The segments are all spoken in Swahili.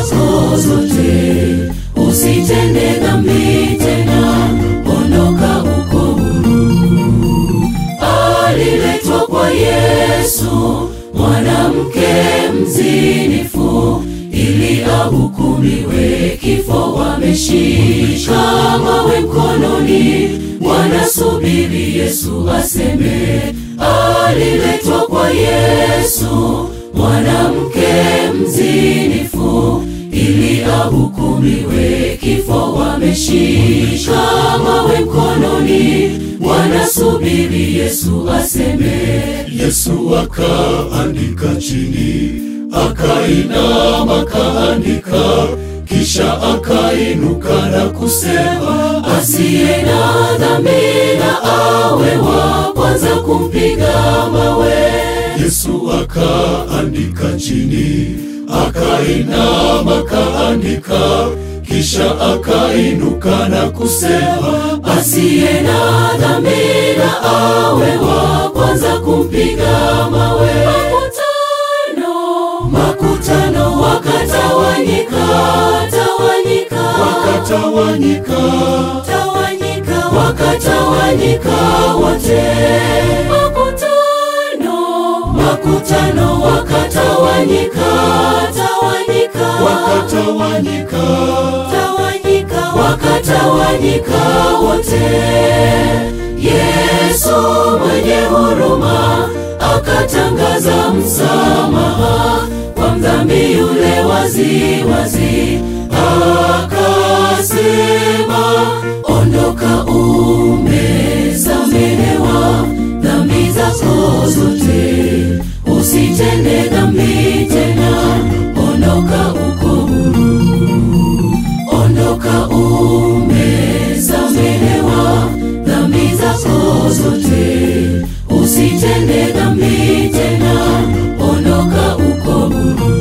zako zote, usitende dhambi tena, ondoka uko huru. Aliletwa kwa Yesu mwanamke mzinifu, ili ahukumiwe kifo. Wameshika mawe mkononi, wanasubiri Yesu aseme. Aliletwa kwa Yesu mwanamke mzinifu, ili ahukumiwe kifo. Wameshika mawe mkononi, wanasubiri Yesu aseme. Yesu akaandika chini, akainama akaandika, kisha akainuka na kusema, asiye na dhambi na awe wa kwanza kumpiga mawe. Yesu akaandika chini, akainama akaandika, kisha akainuka na kusema, asiye na dhambi na awe wa kwanza kumpiga mawe. Makutano, makutano wakatawanyika, tawanyika, wakatawanyika, tawanyika, wakatawanyika wote. Makutano, makutano wakatawanyika, tawanyika, wakatawanyika, tawanyika, wakatawanyika wote. Yesu mwenye huruma akatangaza msamaha kwa mdhambi yule wazi wazi, akasema, ondoka, umesamehewa dhambi zako zote, usitende dhambi tena, ondoka uko huru, ondoka, umesamehewa dhambi zako zote, usitende dhambi tena, ondoka uko huru.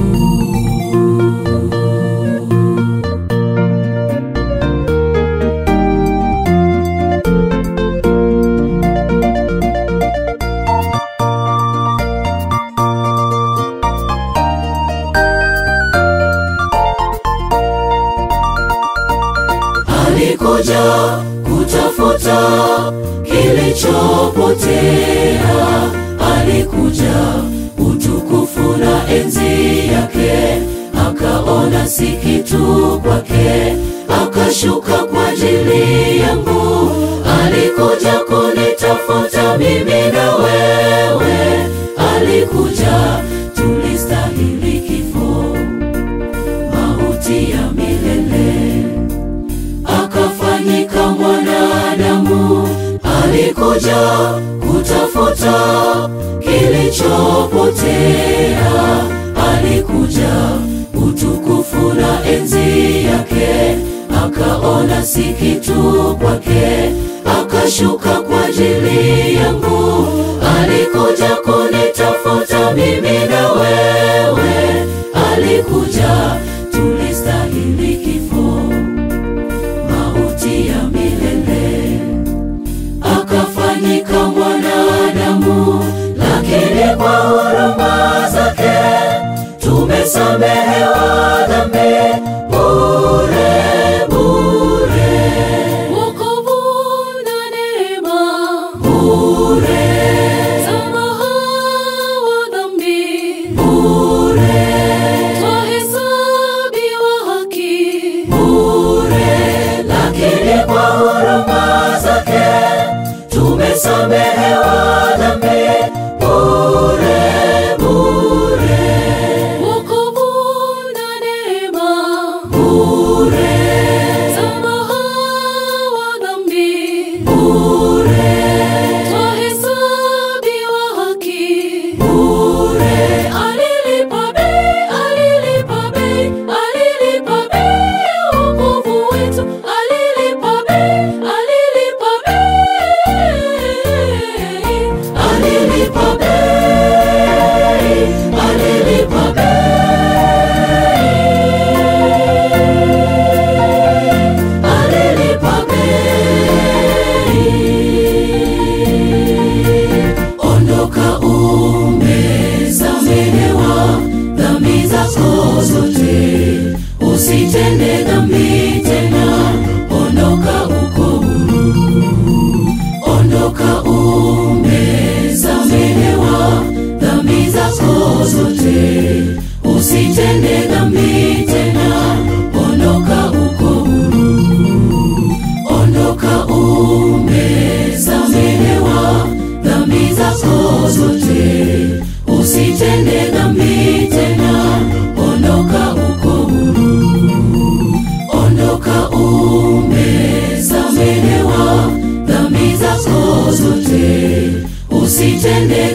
alikuja kutafuta kilichopotea, alikuja utukufu na enzi yake, akaona si kitu kwake, akashuka kwa ajili yangu. Alikuja kunitafuta mimi na wewe, alikuja tulistahili kifo, mauti ya milele akafanyika mwanadamu, alikuja kutafuta kilichopotea, alikuja utukufu na enzi yake, akaona si kitu kwake, akashuka kwa ajili yangu, alikuja kunitafuta mimi na wewe, alikuja tulistahili kifo mauti ya milele, akafanyika mwanadamu, lakini kwa huruma zake tumesamehewa dhambi bure bure, wokovu na neema bure, samaha wa dhambi bure, twahesabiwa haki bure, lakini kwa huruma zake tumesamehewa dhambi bure bure, wokovu na neema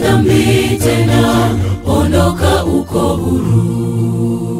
dhambi tena, ondoka uko huru.